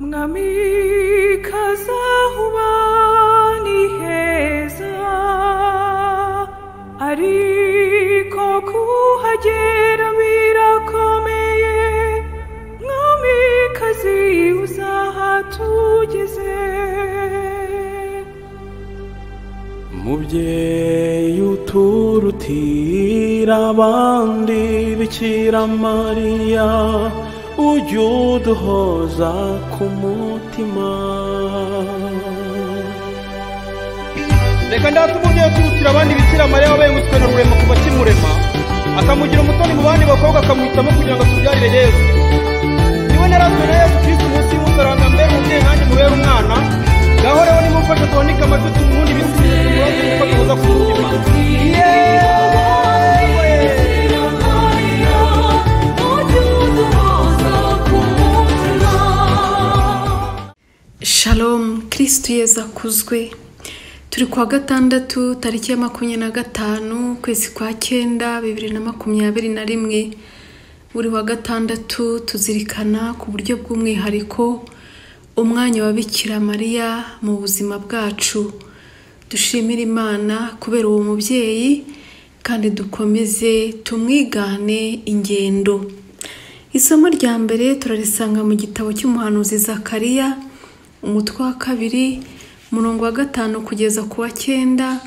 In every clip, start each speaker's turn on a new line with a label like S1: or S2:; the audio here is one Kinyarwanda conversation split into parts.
S1: mwami kazahuba ni heza ariko kuhagera birakomeye mwami kazi uzahatugeze
S2: mubyeyi uturutira abandi bikira mariya ujya uduhoza ku mutima
S3: reka ndate umubyeyi uturutira abandi bikira mariya wabaye umuswe na rurema kuva kimurema akamugira umutoni mu bandi bakobwa akamuhitamo kugira ngo atubyarire yesu niwe narazwe na yesu kristo munsi y'umusaraba mbere umubyeyi nanjye mubere umwana ngaho rero nimumfashe tubanike amatwi tumuhunde ibisubizo bimubaze kuko bihuza ku mutima
S4: Shalom kirisitu yeza akuzwe turi kuwa gatandatu tariki ya makumyabiri na gatanu ukwezi kwa cyenda bibiri na makumyabiri na rimwe buri wa gatandatu tuzirikana ku buryo bw'umwihariko umwanya wa bikira mariya mu buzima bwacu dushimire imana kubera uwo mubyeyi kandi dukomeze tumwigane ingendo isomo rya mbere turarisanga mu gitabo cy'umuhanuzi zakariya umutwe wa kabiri umurongo wa gatanu kugeza ku wa cyenda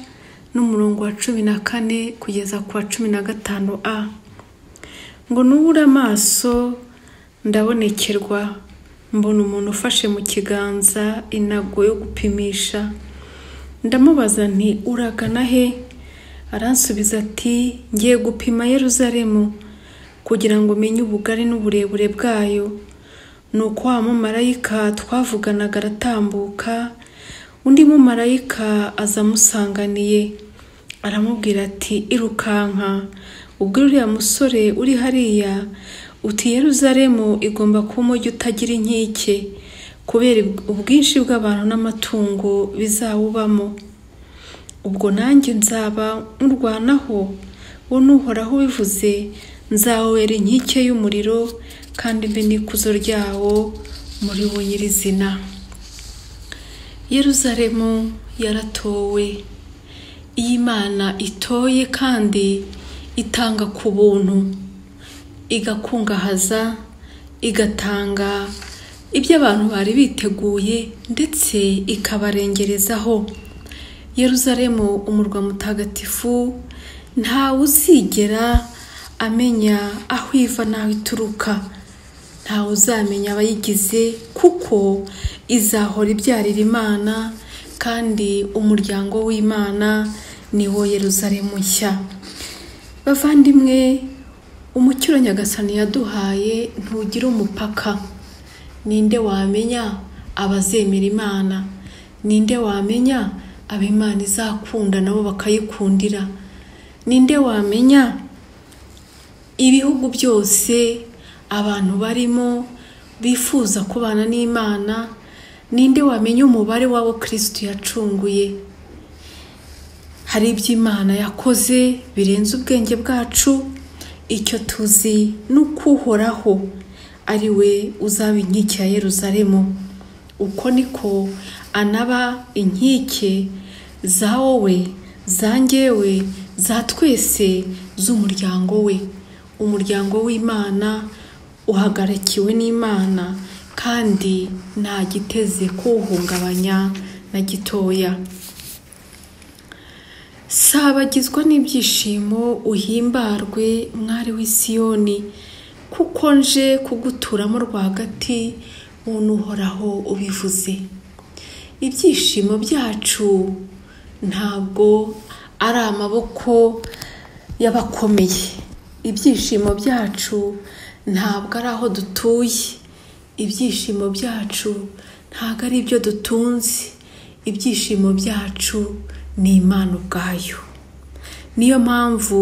S4: n'umurongo wa cumi na kane kugeza ku wa cumi na gatanu a ngo nubure amaso ndabonekerwa mbona umuntu ufashe mu kiganza inago yo gupimisha ndamubaza nti uragana he aransubiza ati ngiye gupima yeruzaremu kugira ngo umenye ubugari n'uburebure bwayo ni uko wa mumarayika twavuganaga aratambuka undi mumarayika aza amusanganiye aramubwira ati irukanka ubwo uriya musore uri hariya uti yeruzaremu igomba kuba umujyi utagira inkike kubera ubwinshi bw'abantu n'amatungo bizawubamo ubwo nanjye nzaba nkurwanaho we n'uhoraho ubivuze nzawubera inkike y'umuriro kandi mbe n'ikuzo ryawo muri wo nyirizina yeruzaremu yaratowe iyi mana itoye kandi itanga ku buntu igakungahaza igatanga ibyo abantu bari biteguye ndetse ikabarengerezaho yeruzaremu umurwa mutagatifu ntawe uzigera amenya aho iva n'aho ituruka ntawe uzamenya abayigize kuko izahora ibyarira imana kandi umuryango w'imana ni wo yeruzaremu nshya bavandimwe umucyo nyagasani yaduhaye ntugira umupaka ninde wamenya abazemera imana ninde wamenya abimana izakunda nabo bakayikundira ninde wamenya ibihugu byose abantu barimo bifuza kubana n'imana ninde wamenya umubare w'abo kirisitu yacunguye hari ibyo imana yakoze birenze ubwenge bwacu icyo tuzi ni uko uhoraho ari we uzaba inkike ya yeruzaremu uko niko anaba inkike za wowe zangewe za twese z'umuryango we umuryango w'imana uhagarikiwe n'imana kandi nta giteze kuwuhungabanya na gitoya sabagizwa n'ibyishimo uhimbarwe mwari w'isiyoni kuko nje kuguturamo rwagati uhoraho ubivuze ibyishimo byacu ntabwo ari amaboko y'abakomeye ibyishimo byacu ntabwo ari aho dutuye ibyishimo byacu ntabwo ari ibyo dutunze ibyishimo byacu ni imana ubwayo niyo mpamvu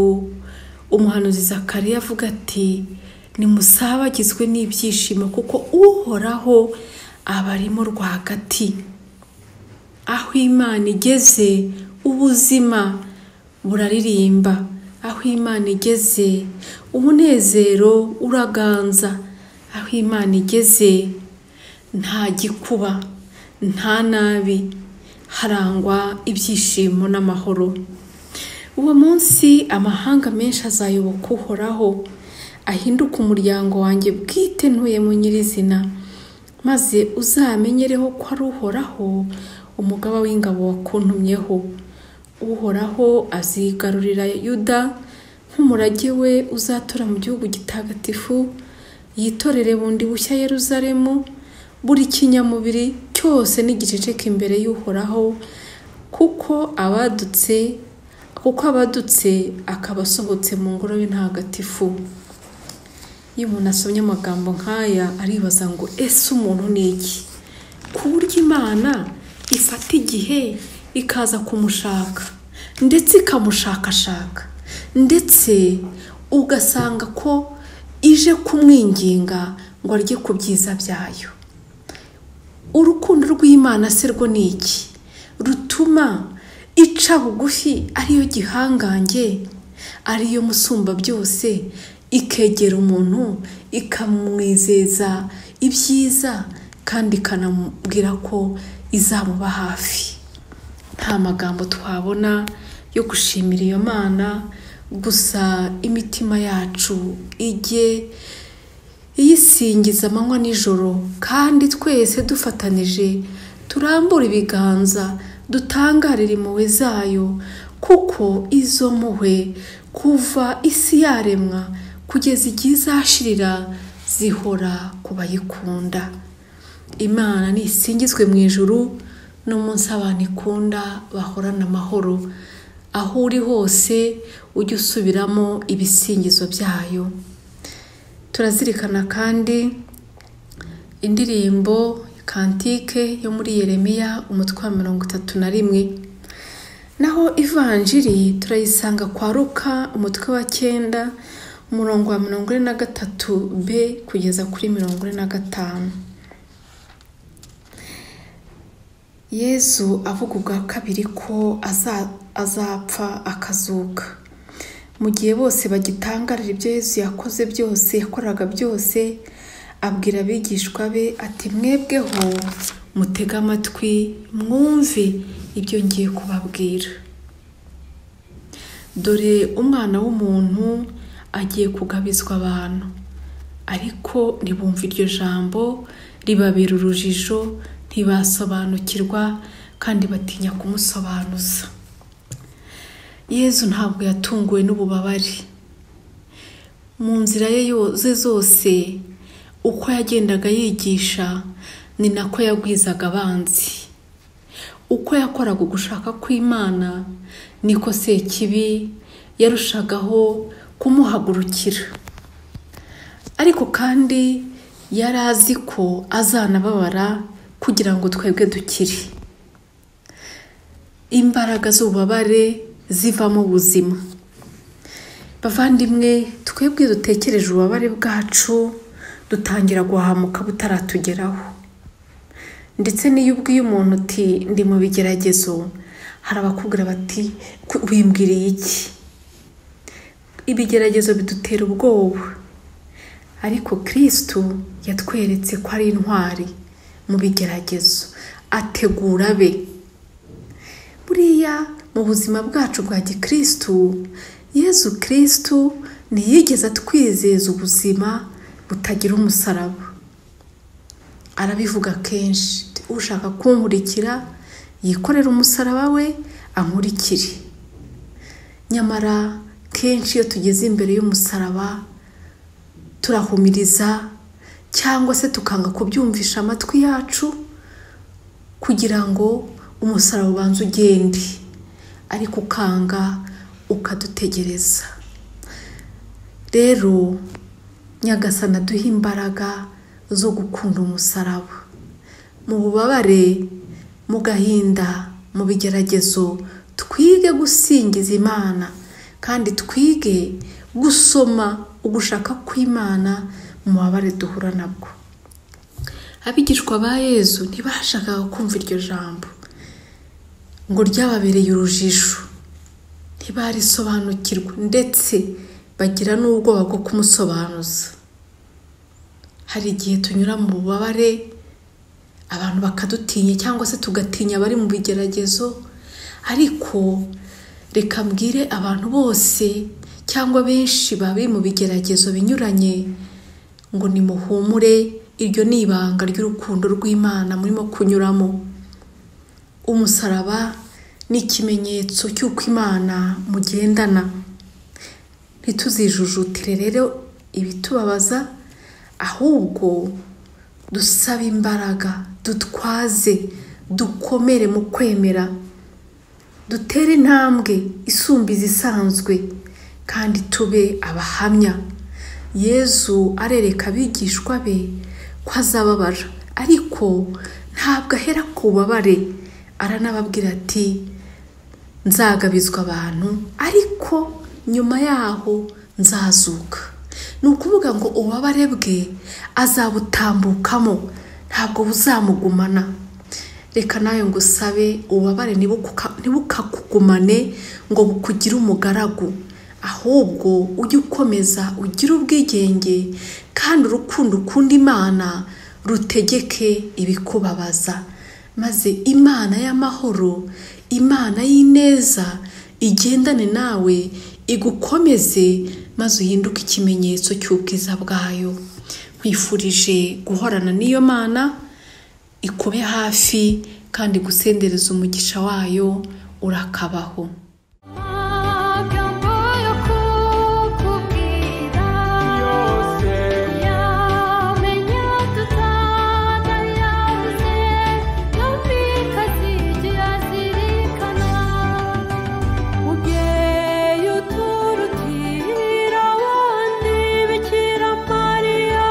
S4: umuhanuzi Zakariya avuga ati nimusabagizwe n'ibyishimo kuko uhoraho aba arimo rwagati aho imana igeze ubuzima buraririmba aho imana igeze umunezero uraganza aho imana igeze nta gikuba nta nabi harangwa ibyishimo n'amahoro uwo munsi amahanga menshi azayoboka uhoraho ahinduka umuryango wanjye bwite ntuyemo nyirizina maze uzamenyereho ko ari uhoraho umugaba w'ingabo wakuntumyeho uhoraho azigarurira yuda nk'umurage we uzatura mu gihugu gitagatifu yitorere bundi bushya yeruzalemu buri kinyamubiri cyose n'igiceceka imbere y'uhoraho kuko abadutse kuko abadutse akaba asohotse mu ngoro y'intagatifu iyo umuntu asomye amagambo nk'aya aribaza ngo ese umuntu ni iki ku buryo imana ifata igihe ikaza kumushaka ndetse ikamushakashaka ndetse ugasanga ko ije kumwinginga ngo arye ku byiza byayo urukundo rw'imana se rwo ni iki rutuma ica bugufi ariyo gihangange ariyo musumba byose ikegera umuntu ikamwizeza ibyiza kandi ikanamubwira ko izamuba hafi nta magambo twabona yo gushimira iyo mana gusa imitima yacu ijye iyisingiza amanywa nijoro kandi twese dufatanije turambura ibiganza dutangarire impuhwe zayo kuko izo mpuhwe kuva isi yaremwa kugeza igihe izashirira zihora ku bayikunda imana nisingizwe mu ijuru n'umunsi abantu ikunda bahorana amahoro aho uri hose ujye usubiramo ibisingizo byayo turazirikana kandi indirimbo kantike yo muri yeremiya umutwe wa mirongo itatu na rimwe naho ivanjiri turayisanga kwa ruka umutwe wa cyenda umurongo wa mirongo ine na gatatu b kugeza kuri mirongo ine na gatanu yezu avuga ubwa kabiri ko azapfa akazuka mu gihe bose bagitangarira ibyo yezu yakoze byose yakoraga byose abwira abigishwa be ati mwebweho mutege amatwi mwumve ibyo ngiye kubabwira dore umwana w'umuntu agiye kugabizwa abantu ariko ntibumve iryo jambo ribabera urujijo ntibasobanukirwa kandi batinya kumusobanuza yezu ntabwo yatunguwe n'ububabare mu nzira ze zose uko yagendaga yigisha ni nako yagwizaga abanzi uko yakoraga ugushaka kw'imana niko sekibi yarushagaho kumuhagurukira ariko kandi yari azi ko azanababara kugira ngo twebwe dukire imbaraga z'ububabare zivamo ubuzima bavandimwe twebwe dutekereje ububabare bwacu dutangira guhamuka butaratugeraho ndetse n'iyo ubwiye umuntu uti ndi mu bigeragezo hari abakubwira bati wimbwiriye iki ibigeragezo bidutera ubwoba ariko kirisitu yatweretse ko ari intwari mu bigeragezo ategura be buriya mu buzima bwacu bwa gikirisitu yezu kirisitu ntiyigeze atwizeza ubuzima butagira umusaraba arabivuga kenshi ushaka kunkurikira yikorera umusaraba we ankurikire nyamara kenshi iyo tugeze imbere y'umusaraba turahumiriza cyangwa se tukanga kubyumvisha amatwi yacu kugira ngo umusaraba ubanze ugende ariko ukanga ukadutegereza rero nyagasana aduha imbaraga zo gukunda umusaraba mu bubabare mu gahinda mu bigeragezo twige gusingiza imana kandi twige gusoma ugushaka kw'imana mu bubabare duhura nabwo abigishwa ba yezu ntibashakaga kumva iryo jambo ngo ryababereye urujijo ntibarisobanukirwa ndetse bagira n'ubwoba bwo kumusobanuza hari igihe tunyura mu bubabare abantu bakadutinya cyangwa se tugatinya abari mu bigeragezo ariko reka mbwire abantu bose cyangwa benshi bari mu bigeragezo binyuranye ngo nimuhumure iryo ni ibanga ry'urukundo rw'imana murimo kunyuramo umusaraba ni ikimenyetso cy'uko imana mugendana ntituzijujutire rero ibitubabaza ahubwo dusabe imbaraga dutwaze dukomere mu kwemera dutere intambwe isumba izisanzwe kandi tube abahamya yezu arereka abigishwa be ko azababara ariko ntabwo ahera ku bubabare aranababwira ati nzagabizwa abantu ariko nyuma yaho nzazuka ni ukuvuga ngo ububabare bwe azabutambukamo ntabwo buzamugumana reka nawe ngo usabe ububabare ntibukakugumane ngo bukugire umugaragu ahubwo ujye ukomeza ugire ubwigenge kandi urukundo ukunda imana rutegeke ibikubabaza maze imana y'amahoro imana y'ineza igendane nawe igukomeze maze uhinduke ikimenyetso cy'ubwiza bwayo nkwifurije guhorana n'iyo mana ikube hafi kandi gusendereza umugisha wayo urakabaho
S1: amagambo yo kukubwira yamenya tutanayabuze kandi kazigira zirikana mubyeyi uturutira abandi bikira mariya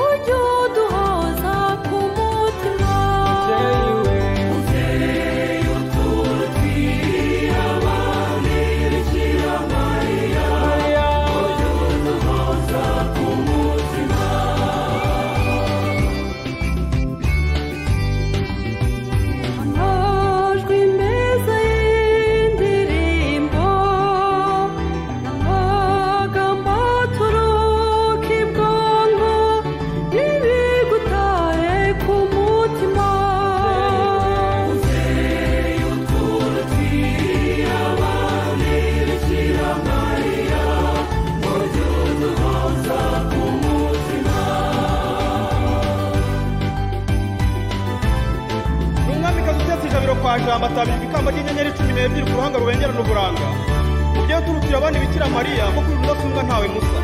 S1: ujye uduhoza ku mutima amajwi meza y'indirimbo amagambo aturuka ibwonko n'ibigutaye ku mutima
S3: ni umwamikazi utetse ijabiro kwa jambo atabirwa ikamba ry'inyenyeri cumi n'ebyiri ku ruhanga rubengerana uburanga ubyeyi uturutira abandi bikira mariya kuko uri rudasumbwa ntawe musa